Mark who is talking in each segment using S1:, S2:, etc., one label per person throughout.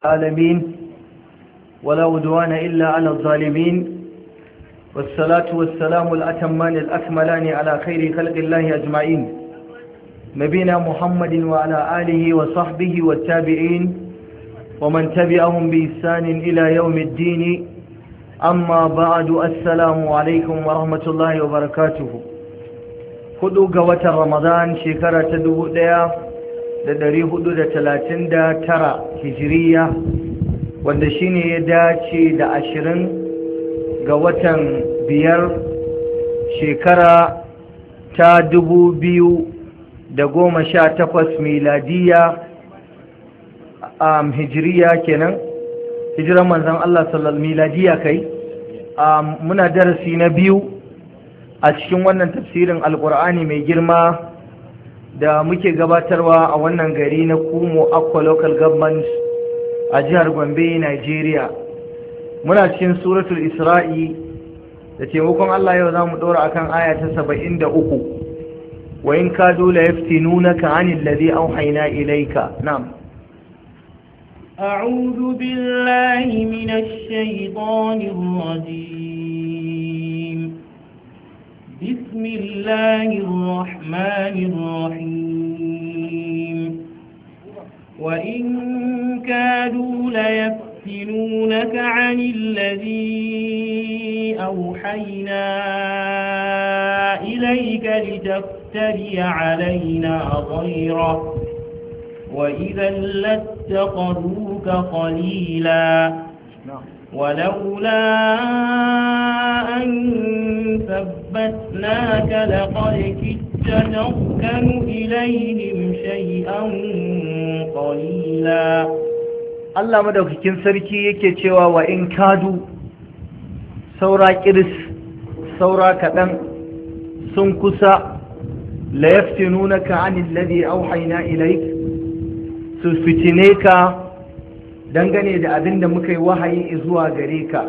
S1: العالمين ولا عدوان إلا على الظالمين والصلاة والسلام الأتمان الأكملان على خير خلق الله أجمعين نبينا محمد وعلى آله وصحبه والتابعين ومن تبعهم بإحسان إلى يوم الدين أما بعد السلام عليكم ورحمة الله وبركاته hudu ga watan ramadan shekara ta dubu ɗaya da dari hudu da talatin da tara hijiriya wanda shine ya dace da ashirin ga watan biyar shekara ta dubu biyu da goma sha takwas miladiya a hijiriya kenan hijiran manzan Allah sallallahu miladiya kai muna darasi na biyu a cikin wannan tafsirin alkur'ani mai girma da muke gabatarwa a wannan gari na kumo aqua local government a jihar gombe nigeria muna cikin suratul isra'i da taimakon allah yau za mu ɗora akan aya ta saba'in da uku wa in ka dole ya fi nuna ka anin lade an haina ilaika na'am
S2: أعوذ بالله من الشيطان الرجيم بسم الله الرحمن الرحيم وإن كادوا ليفتنونك عن الذي أوحينا إليك لتفتري علينا غيره وإذا لاتخذوك خليلا ولولا أن ثبتناك لقد كدت تركن إليهم شيئا قليلا
S1: Allah madaukakin sarki yake cewa wa in kadu saura kiris saura kaɗan sun kusa la yaftinunaka anil ladhi auhayna ilayk su fitine ka dangane da abin da muka yi wahayi zuwa gare ka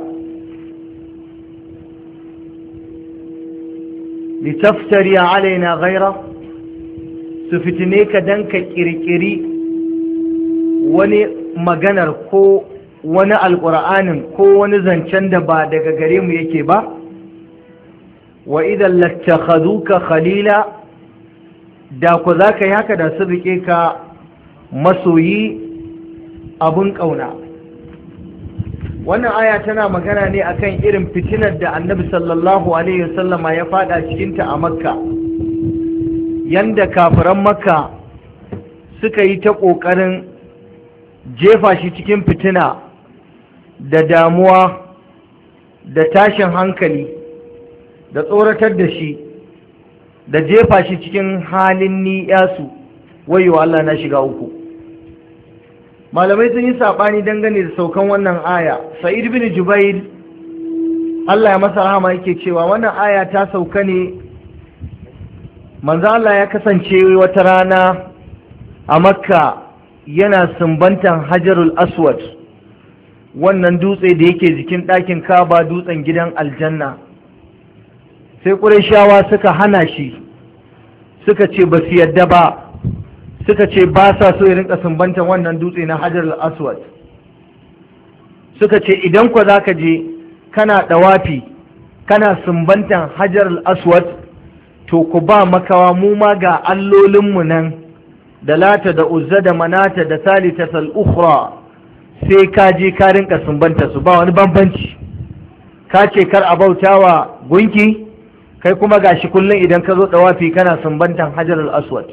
S1: litaftari alaina ghaira su fitine ka dan ka kirkiri wani maganar ko wani alƙur'anin ko wani zancen da ba daga gare mu yake ba wa idan lattakhaduka khalila da ku za ka yi haka da su rike ka masoyi abun ƙauna wannan aya tana magana ne akan irin fitinar da annabi sallallahu alaihi wasallama ya fada cikinta a makka yanda kafiran makka suka yi ta ƙoƙarin jefa shi cikin fitina da damuwa da tashin hankali da tsoratar da shi da jefa shi cikin halin ni'yasu wayo Allah na shiga uku malamai sun yi saɓani dangane da saukan wannan aya sa'id bin jubair Allah ya masa rahama yake cewa wannan aya ta sauka ne manzo Allah ya kasance wata rana a makka yana sumbantan hajarul aswad wannan dutse da yake jikin ɗakin kaba dutsen gidan aljanna sai ƙurashawa suka hana shi suka ce ba su yadda ba suka ce ba sa so ya rinka sumbantan wannan dutse na hajarul aswad suka ce idan ku za ka je kana ɗawafi kana sumbantan hajarul aswad to ku ba makawa mu ma ga allolinmu nan da lata da uzza da manata da salita ukhra sai ka je ka rinka sumbanta su ba wani bambanci ka ce kar a bautawa gunki kai kuma gashi kullum idan ka zo dawafi kana sumbantan hajar al-aswad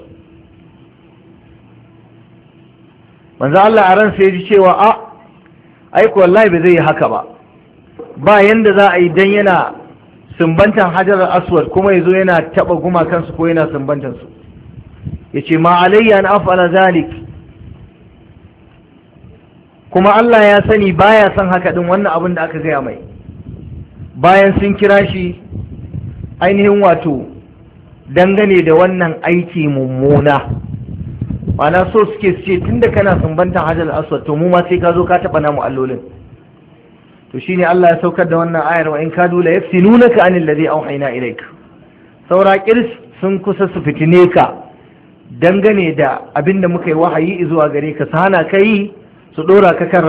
S1: manzo Allah a ran sai ji cewa a aiko wallahi bai zai yi haka ba ba yanda za a yi dan yana sumbantan hajar al-aswad kuma yazo yana taba gumakansu ko yana sumbantan su ya ce ma alayya an afala zalik kuma Allah ya sani baya son haka din wannan abin da aka gaya mai bayan sun kira shi ainihin wato dangane da wannan aiki mummuna mana so suke su ce tunda kana sumbantan hajjal aswad to mu ma sai ka zo ka taɓa namu allolin to shine Allah ya saukar da wannan ayar wa in kadu la yaftinunaka anil ladhi auhayna ilayk saura kirs sun kusa su fitine ka dangane da abin da muka yi wahayi zuwa gare ka sana kai su dora ka kan